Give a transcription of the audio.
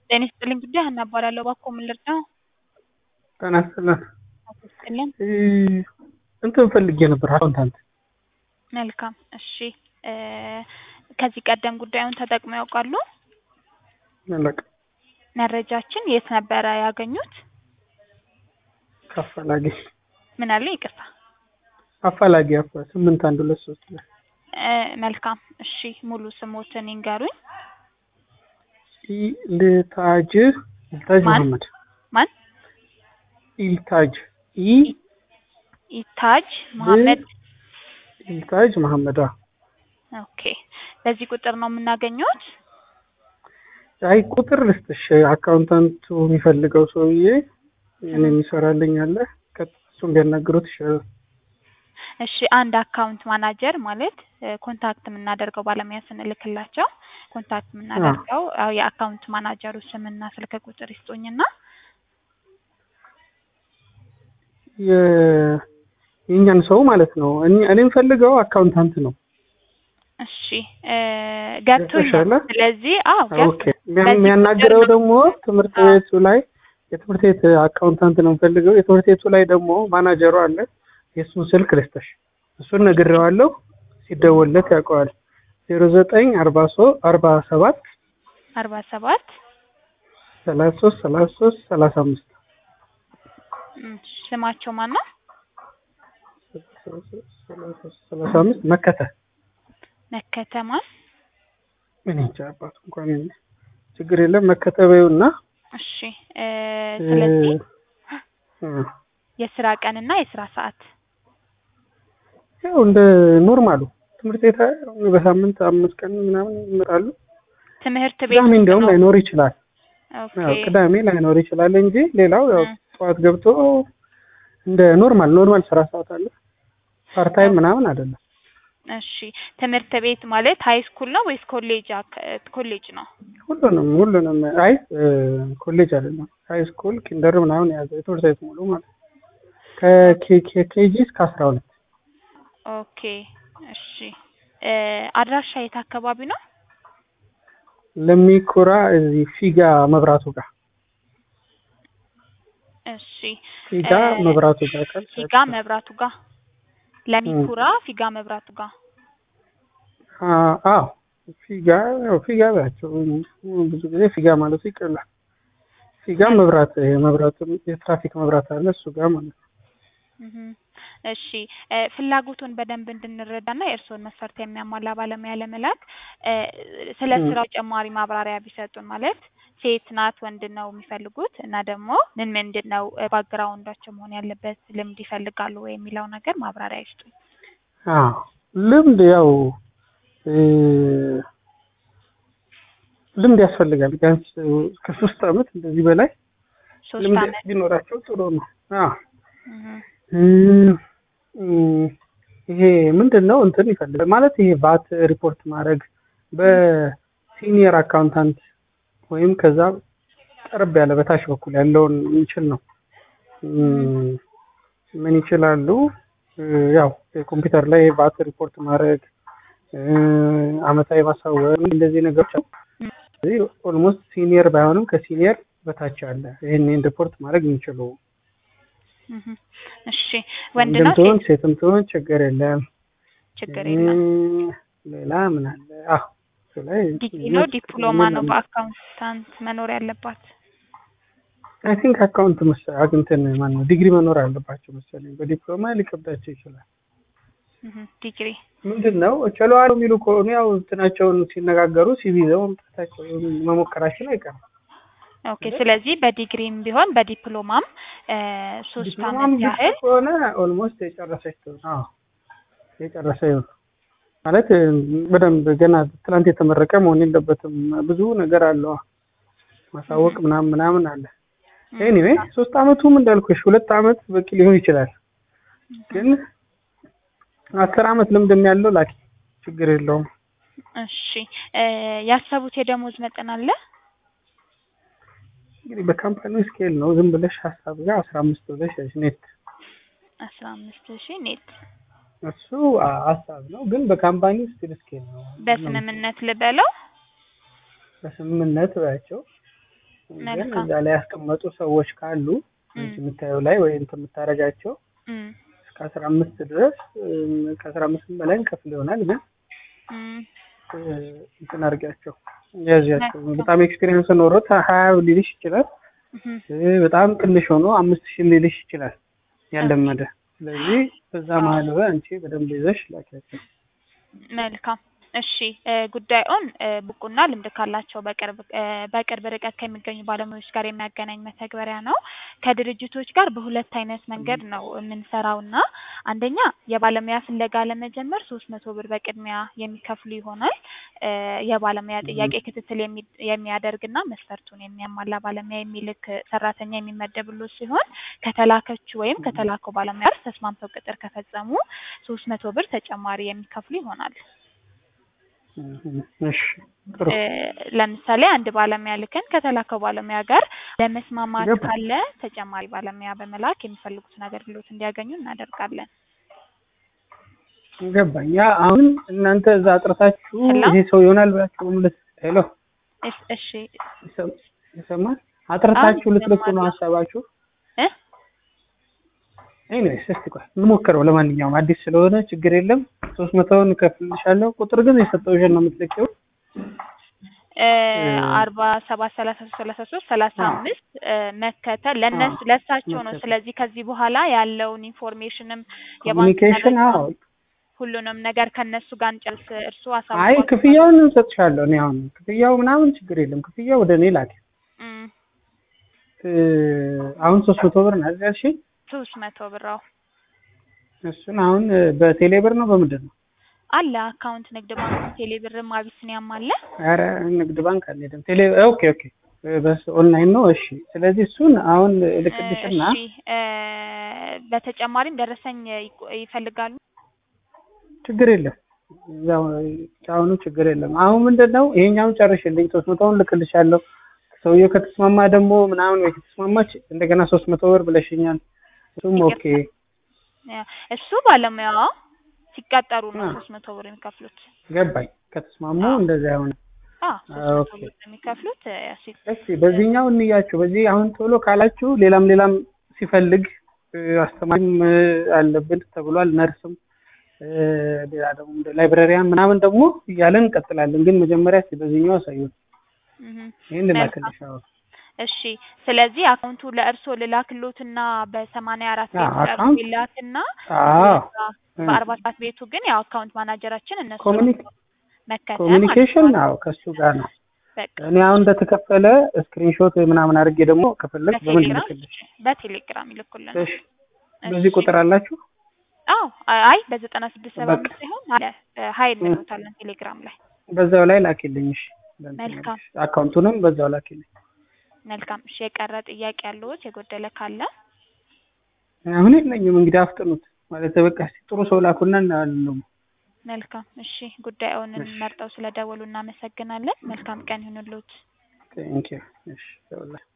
ጤና ይስጥልኝ ጉዳይ ሀና እባላለሁ። እባክዎ ምን ልርዳዎ? ጤና ይስጥልን። አቶ ይስጥልን። እንትን ፈልጌ ነበር አካውንታንት። መልካም እሺ። እ ከዚህ ቀደም ጉዳዩን ተጠቅመው ያውቃሉ? አላውቅም። መረጃችን የት ነበረ ያገኙት? ከአፋላጊ ምን አለ? ይቅርታ። አፋላጊ አፋ ስምንት አንድ ሁለት ሶስት ላይ እ መልካም እሺ። ሙሉ ስሞትን ይንገሩኝ። ኢልታጅ ኢልታጅ ማን? መሐመድ ማን? ኢልታጅ ኢ ኢታጅ መሐመድ። ኢልታጅ መሐመድ አዎ። ኦኬ። በዚህ ቁጥር ነው የምናገኘውት? አይ ቁጥር ልስጥሽ። አካውንታንቱ የሚፈልገው ሰውዬ እኔ የሚሰራልኝ አለ ከሱ እንዲያናግሩት ይሻላል። እሺ አንድ አካውንት ማናጀር ማለት እ ኮንታክት የምናደርገው ባለሙያ ስንልክላቸው ኮንታክት የምናደርገው አዎ የአካውንት ማናጀሩ ስምና ስልክ ቁጥር ይስጡኝና የ- የእኛን ሰው ማለት ነው። እኔ- እኔ የምፈልገው አካውንታንት ነው። እሺ እ ገብቶኛል። ገብቶሻል? ስለዚህ አዎ ኦኬ። የሚያ- የሚያናግረው ደግሞ ትምህርት ቤቱ ላይ የትምህርት ቤት አካውንታንት ነው የምፈልገው። የትምህርት ቤቱ ላይ ደግሞ ማናጀሩ አለ። የእሱን ስልክ ልስጥሽ። እሱን ነግሬዋለሁ። ሲደወልለት ያውቀዋል። ዜሮ ዘጠኝ አርባ ሶ አርባ ሰባት አርባ ሰባት ሰላሳ ሶስት ሰላሳ ሶስት ሰላሳ አምስት ስማቸው ማን ነው? ሰላሳ አምስት መከተ መከተማ ምን እንጃ አባቱ እንኳን እኔ ችግር የለም መከተ በይውና እሺ እ ስለዚህ እ የስራ ቀንና የስራ ሰዓት ያው እንደ ኖርማሉ ትምህርት ቤት በሳምንት አምስት ቀን ምናምን ይመጣሉ። ትምህርት ቤት ቅዳሜ ውስጥ እንዲያውም ነው? ላይኖር ይችላል። ኦኬ ያው ቅዳሜ ላይኖር ይችላል እንጂ ሌላው ያው እ ጠዋት ገብቶ እንደ ኖርማል ኖርማል ስራ ሰዓት አለ። ፓርታይም ምናምን አይደለም። እሺ ትምህርት ቤት ማለት ሀይ ስኩል ነው ወይስ ኮሌጅ አክ- ኮሌጅ ነው? ሁሉንም ሁሉንም አይ እ ኮሌጅ አይደለም ሃይ ስኩል ኪንደር ምናምን የያዘ የትምህርት ቤት ሙሉ ማለት ነው። ከኬጂ እስከ አስራ ሁለት ኦኬ እሺ እ አድራሻ የት አካባቢ ነው? ለሚኩራ እዚህ ፊጋ መብራቱ ጋር እሺ ፊጋ እ መብራቱ ጋር ካልሽ ፊጋ መብራቱ ጋር ለሚኩራ ፊጋ መብራቱ ጋር አ- አዎ ፊጋ ያው ፊጋ ባቸው ብዙ ጊዜ ፊጋ ማለቱ ይቀላል። ፊጋ መብራት ይሄ መብራቱ የትራፊክ መብራት አለ እሱ ጋር ማለት ነው። እህ እሺ እ ፍላጎቱን በደንብ እንድንረዳና የእርስዎን መስፈርት የሚያሟላ ባለሙያ ለመላክ እ ስለ እ ስራው ጨማሪ ማብራሪያ ቢሰጡን ማለት ሴት ናት ወንድ ነው የሚፈልጉት እና ደግሞ ምን ምንድን ነው ባክግራውንዳቸው መሆን ያለበት ልምድ ይፈልጋሉ ወይ የሚለው ነገር ማብራሪያ ይስጡኝ። አዎ ልምድ ያው እ ልምድ ያስፈልጋል። ቢያንስ ከሶስት አመት እንደዚህ በላይ ሶስት ልምድ አመት ቢኖራቸው ጥሩ ነው። አዎ እህ እ እ ይሄ ምንድን ነው እንትን ይፈልጋል ማለት ይሄ ቫት ሪፖርት ማድረግ በሲኒየር አካውንታንት ወይም ከዛ ቀረብ ያለ በታች በኩል ያለውን የሚችል ነው። እም፣ ምን ይችላሉ? እ ያው የኮምፒውተር ላይ ቫት ሪፖርት ማድረግ እ አመታዊ ማሳወቅ እንደዚህ ነገሮች አሉ። ስለዚህ ኦልሞስት ሲኒየር ባይሆንም ከሲኒየር በታች አለ ይህንን ሪፖርት ማድረግ የሚችሉ እህ እሺ ወንድ ወንድም ነው ትሆን ሴት ሴትም ትሆን ችግር የለም። ችግር የለም። እ ሌላ ምን አለ? አዎ እሱ ላይ ዲግሪ ነው ዲፕሎማ ነው በአካውንታንት መኖር ያለባት? አይ ቲንክ አካውንት መሰለኝ አግኝተን ማን ነው ዲግሪ መኖር አለባቸው መሰለኝ። በዲፕሎማ ሊከብዳቸው ይችላል። እህ ዲግሪ ምንድን ነው ችለዋል የሚሉ ከሆኑ ያው እንትናቸውን ሲነጋገሩ ሲቪ ይዘው መምጣታቸው መሞከራችን አይቀርም። ኦኬ ስለዚህ በዲግሪም ቢሆን በዲፕሎማም እ ሶስት ዲፕሎማም አመት ብቻ ያህል ከሆነ ኦልሞስት የጨረሰች ትሆን። አዎ የጨረሰ ይሁን ማለት እ በደንብ ገና ትናንት የተመረቀ መሆን የለበትም። ብዙ ነገር አለው ማሳወቅ ምናምን ምናምን አለ። ኤኒዌይ ሶስት አመቱም እንዳልኩሽ ሁለት አመት በቂ ሊሆን ይችላል። ግን አስር አመት ልምድም ያለው ላኪ ችግር የለውም። እሺ እ ያሰቡት የደሞዝ መጠን አለ? እንግዲህ በካምፓኒው ስኬል ነው። ዝም ብለሽ ሀሳብ ጋር አስራ አምስት ብለሽ ያዥ ኔት አስራ አምስት ሺህ ኔት እሱ አ- ሀሳብ ነው፣ ግን በካምፓኒው ስቲል ስኬል ነው። በስምምነት ልበለው? በስምምነት ባያቸው ግን መልካም። እዛ ላይ ያስቀመጡ ሰዎች ካሉ አንቺ እም፣ የምታየው ላይ ወይ እንትን የምታደርጋቸው እም፣ እስከ አስራ አምስት ድረስ እም፣ ከአስራ አምስትም በላይ እንከፍል ይሆናል ግን እም፣ እ፣ እንትን አድርጊያቸው ያዣቸው መልካም። በጣም ኤክስፒሪየንስ ኖሮት ሀያ ሊልሽ ይችላል እም፣ እ፣ በጣም ትንሽ ሆኖ አምስት ሺህ ሊልሽ ይችላል ያለመደ ስለዚህ በዛ መሀል ላይ አንቺ በደንብ ይዘሽ ላኪያቸው መልካም እሺ እ፣ ጉዳዩን እ፣ ብቁና ልምድ ካላቸው በቅርብ እ፣ በቅርብ ርቀት ከሚገኙ ባለሙያዎች ጋር የሚያገናኝ መተግበሪያ ነው። ከድርጅቶች ጋር በሁለት አይነት መንገድ ነው የምንሰራው እና አንደኛ የባለሙያ ፍለጋ ለመጀመር ሶስት መቶ ብር በቅድሚያ የሚከፍሉ ይሆናል። እ፣ የባለሙያ ጥያቄ ክትትል የሚ- የሚያደርግና መስፈርቱን የሚያሟላ ባለሙያ የሚልክ ሰራተኛ የሚመደብሎት ሲሆን ከተላከችው ወይም ከተላከው ባለሙያ ጋር ተስማምተው ቅጥር ከፈጸሙ ሶስት መቶ ብር ተጨማሪ የሚከፍሉ ይሆናል። እም፣ እሺ ጥሩ እ፣ ለምሳሌ አንድ ባለሙያ ልከን ከተላከው ባለሙያ ጋር ለመስማማት ገባ። ካለ ተጨማሪ ባለሙያ በመላክ የሚፈልጉትን አገልግሎት እንዲያገኙ እናደርጋለን። ገባኝ ያ አሁን እናንተ እዛ አጥርታችሁ ሄሎ? ይሄ ሰው ይሆናል ብላችሁ ምልስ ሄሎ እስ- እሺ ይሰማ- ይሰማል አጥርታችሁ አሁን ልትልኩ ነው ይሰማል። ሀሳባችሁ እ ኤኒዌይስ እስቲ ቆይ እንሞክረው ለማንኛውም አዲስ ስለሆነ ችግር የለም ሶስት መቶውን እከፍልልሻለሁ ቁጥር ግን የሰጠሁሽን ነው የምትልኪው እ፣ እ፣ አርባ ሰባት ሰላሳ ሶስት ሰላሳ ሶስት ሰላሳ አዎ። አምስት እ፣ መከተል ለእነሱ አዎ፣ ለእሳቸው ነው። መከተል። ስለዚህ ከዚህ በኋላ ያለውን ኢንፎርሜሽንም የባንክ ኮሚኒኬሽን መረጃ አዎ ሁሉንም ነገር ከእነሱ ጋር እንጨርስ። እርስዎ አይ አሳውቋቸው። ክፍያውን እንሰጥሻለሁ እኔ አሁን ክፍያው ምናምን ችግር የለም ክፍያው ወደ እኔ ላኪ እም፣ እ፣ አሁን ሶስት መቶ ብር ነው አይደል ያልሽኝ ሶስት መቶ ብር አዎ። እሱን አሁን እ፣ በቴሌ ብር ነው በምንድን ነው አለ አካውንት ንግድ ባንክ ቴሌ ብርም አቢሲኒያም አለ። ኧረ ንግድ ባንክ አልሄድም ቴሌ ኦኬ ኦኬ በስ ኦንላይን ነው እሺ ስለዚህ እሱን አሁን እልክልሽና እሺ እ፣ በተጨማሪም ደረሰኝ ይቆ- ይፈልጋሉ። ችግር የለም እዛው አሁኑ ችግር የለም አሁን ምንድን ነው ይሄኛውን ጨርሽልኝ ሶስት መቶውን ልክልሻለሁ ሰውየው ከተስማማ ደግሞ ምናምን ወይ ከተስማማች እንደገና ሶስት መቶ ብር ብለሽኛል እሱም ኦኬ እ፣ እሱ ባለሙያዋ ሲቀጠሩ ነው አ። ሶስት መቶ ብር የሚከፍሉት። ገባኝ ከተስማሙ አዎ። እንደዚያ ሆነ አዎ ሶስት መቶ ኦኬ። ብር የሚከፍሉት እ፣ ሲ- እስኪ በዚህኛው እንያችሁ በዚህ አሁን ቶሎ ካላችሁ ሌላም ሌላም ሲፈልግ እ፣ አስተማሪም እ፣ አለብን ተብሏል ነርስም እ፣ ሌላ ደግሞ እንደ ላይብረሪያን ምናምን ደግሞ እያለን እንቀጥላለን ግን መጀመሪያ እስኪ በዚህኛው አሳዩን እህ። ይህን ልላክልሽ አዎ እሺ ስለዚህ አካውንቱ ለእርስዎ ልላክሎትና በሰማንያ አራት አዎ፣ ቤቱ ለእርስዎ አካውንት? ይላክና አዎ በአርባ ሰባት ቤቱ ግን ያው አካውንት ማናጀራችን እነሱ ኮሚኒክ መከተል ኮሚኒኬሽን ማለት ነው። አዎ ከሱ ጋር ነው በቃ እኔ አሁን እንደተከፈለ ስክሪንሾት ወይ ምናምን አድርጌ ደግሞ ከፈለግ በምን በቴሌግራም ልክልሽ በቴሌግራም ይልኩልን። እሺ በዚህ ቁጥር አላችሁ አዎ አይ በዘጠና ስድስት ሰባ አምስት ሳይሆን አለ ሀይል እንሎታለን ቴሌግራም ላይ በዛው ላይ ላኪልኝ እሺ በእንትን መልካም። መልሽ። አካውንቱንም በዛው ላኪልኝ መልካም እሺ የቀረ ጥያቄ ያለዎት የጎደለ ካለ አሁን የለኝም እንግዲህ አፍጥኑት ማለት በቃ እስኪ ጥሩ ሰው ላኩና እናያለን መልካም እሺ ጉዳዩን እሺ። መርጠው ስለደወሉ እናመሰግናለን መልካም ቀን ይሁንልዎት ቴንኪው እሺ ይኸውልህ